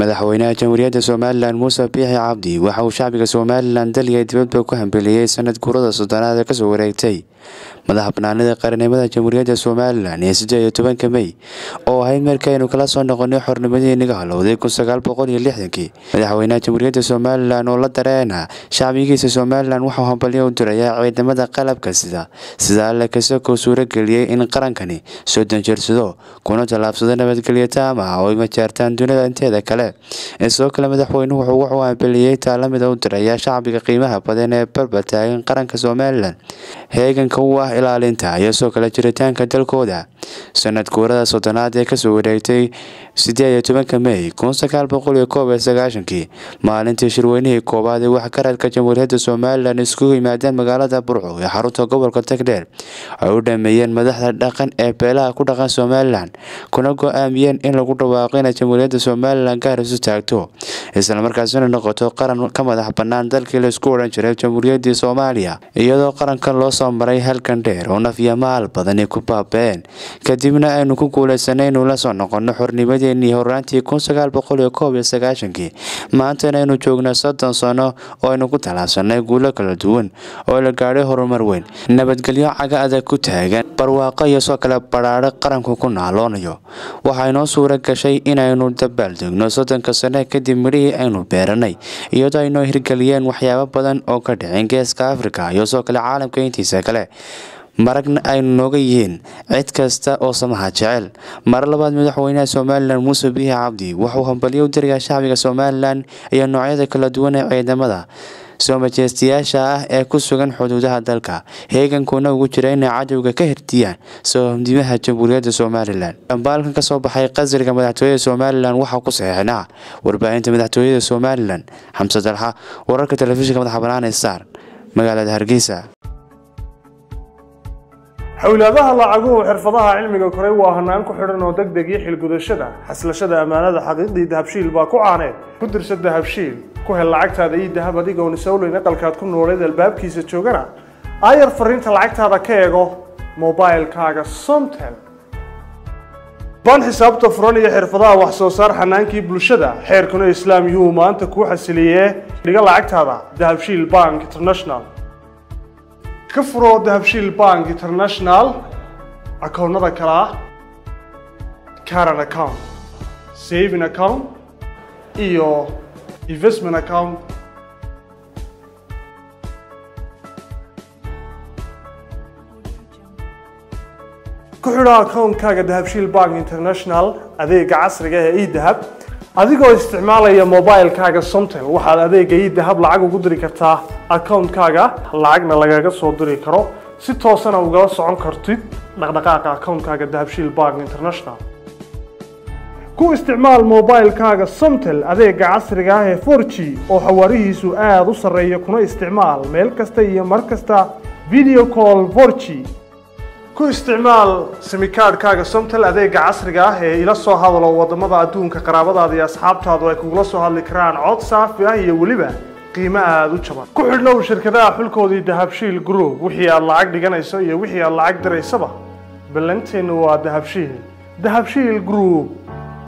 madaxweynaha jamhuuriyadda somalilan muuse biixi cabdi waxa uu shacbiga somalilan daliya dibadba ku hambeliyey sanad guurada soddonaad ee kasoo wareegtay madaxa banaanida qaranimada jamhuuriyadda somalilan ee sideed iyo tobanka mey oo ahayd markaynu kala soo noqonay xornimadii naga halowday kun sagaal boqol iyo lixdankii madaxweynaha jamhuuriyadda somalilan oo la dareena shacbigiisa somalilan waxuu hambalyo u dirayaa ciidamada qalabka sida sida alle kasakoo suurageliyey in qarankani soo danjeersado kuna tallaabsado nabadgelyo taama oo ay majaartaan dunida inteeda kale sidoo kale madaxweynuhu wuxuu hambeliyey taalamida u dirayaa shacbiga qiimaha badan ee barbar taagan qaranka somalilan heeganka u ah ilaalinta iyo soo kale jiritaanka dalkooda sanad guurada soddonaad ee kasoo wareegtay sideed iyo tobanka mey kun sagaal boqol iyo koob iyo sagaashankii maalintii shirweynihii koowaad ee waxgaradka jamhuuriyadda somalilan iskugu yimaadeen magaalada burco ee xarunta gobolka tagdheer ay u dhameeyeen madaxda dhaqan ee beelaha ku dhaqan somalilan kuna go-aamiyeen in lagu dhawaaqo inay jamhuuriyadda somalilan gaar isu taagto islamarkaasina noqoto qaran ka madax bannaan dalkii laisku odhan jiray jamhuuriyaddii soomaaliya iyadoo qarankan loo soo maray halkan dheer oo nafya maal badani ku baaba-een kadibna aynu ku guuleysanay inuu la soo noqono xornimadeenii horaantii kun sagaal boqol iyo koob iyo sagaashankii maantana aynu joogna soddon sano oo aynu ku tallaabsanay guulo kala duwan oo la gaadhay horumar weyn nabadgelyo caga adag ku taagan barwaaqo iyo soo kale badhaadho qaranku ku naaloonayo waxaa inoo suura gashay inaynu dabaaldegno soddonka sano kadib midhihii aynu beeranay iyadoo aynoo hirgeliyeen waxyaabo badan oo ka dhicin geeska afrika iyo soo kale caalamka intiisa kale maragna aynu nooga yihiin cid kasta oo samaha jecel mar labaad madaxweynaha somalilan muuse biixi cabdi wuxuu hambalyo u dirayaa shacbiga somalilan iyo noocyada kala duwan ee ciidamada soo majeystayaasha ah ee ku sugan xuduudaha dalka heegankuna ugu jira inay cadowga ka hirtiyaan sohomdimaha jamhuuriyadda somalilan dhambaalkan kasoo baxay qasriga madaxtooyada somalilan waxaa ku saxeixnaa warbaahinta madaxtooyada somalilan xamse dalxa wararka telefishinka madaxa banaan ee star magaalada hargeysa xowlaadaha lacaguhu xirfadaha cilmiga koray waa hanaan ku xidhan oo deg deg iyo xilgudashada xaslashada ammaanada xaqiiqdii dahabshiil baa ku caaneed ku dirsa dahabshiil ku hel lacagtaada iyo dahab adigoon isowleyn aqalkaad ku nooleed albaabkiisa joogana aayar fariinta lacagtaada ka eego mobilkaaga somtel baan xisaabta furan iyo xirfadaha wax soo saar xanaankii bulshada xeerkuna islaam yuu maanta kuu xasiliyee dhiga lacagtaada dahabshiil bank international ka furoo dahabshiil bank international akoonnada kale ah caran account saving account iyo investment account ku xidho akoonkaaga dahabshiil bank international adeega casriga ee edahab adigoo isticmaalaya mobilkaaga somtel waxaad adeega idahab lacag ugu diri kartaa akoonkaaga lacagna lagaga soo diri karo si toosana ugala socon kartid dhaqdhaqaaqa akoonkaaga dahabshiil bank international ku isticmaal mobilkaaga somtel adeega casriga ah ee forg oo xawaarihiisu aada u sarreeya kuna isticmaal meel kasta iyo mar kasta video call forg ku isticmaal simikaadhkaaga somtel adeega casriga ah ee ila soo hadalo wadamada adduunka qaraabadaada iyo asxaabtaadu ay kugula soo hadli karaan cod saafi ah iyo weliba qiimo aada u jaban ku xidhnow shirkadaha xulkoodii dahabshiil group wixii aad lacag dhiganayso iyo wixii aad lacag diraysaba ballanteennu waa dahabshiil dahabshiil group